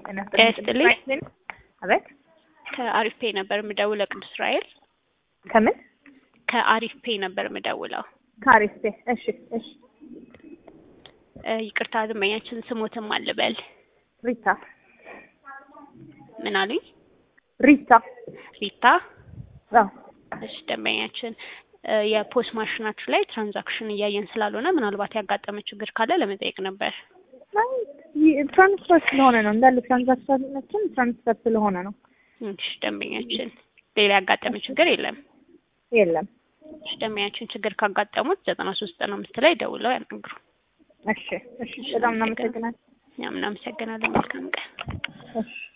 ጤና ጤና ይስጥልኝ። አቤት ከአሪፍ ፔ ነበር የምደውለው ቅዱስ ራኤል። ከምን ከአሪፍ ፔ ነበር የምደውለው። ከአሪፍ ቤ እሺ እሺ እ ይቅርታ ደንበኛችን ስሞትም አልበል ሪታ ምን አሉኝ? ሪታ ሪታ። አዎ እሺ ደንበኛችን እ የፖስ ማሽናችሁ ላይ ትራንዛክሽን እያየን ስላልሆነ ምናልባት ያጋጠመ ችግር ካለ ለመጠየቅ ነበር። አይ ይ- ትራንስፈር ስለሆነ ነው እንዳለ ትራንዛክሽናችን ትራንስፈር ስለሆነ ነው እሺ ደንበኛችን ሌላ ያጋጠመ ችግር የለም። የለም እሺ ደንበኛችን ችግር ካጋጠሙት ዘጠና ሶስት ዘጠና አምስት ላይ ደውለው ያናግሩ። እሺ እሺ በጣም እናመሰግናለን እኛም እናመሰግናለን። መልካም ቀን። እሺ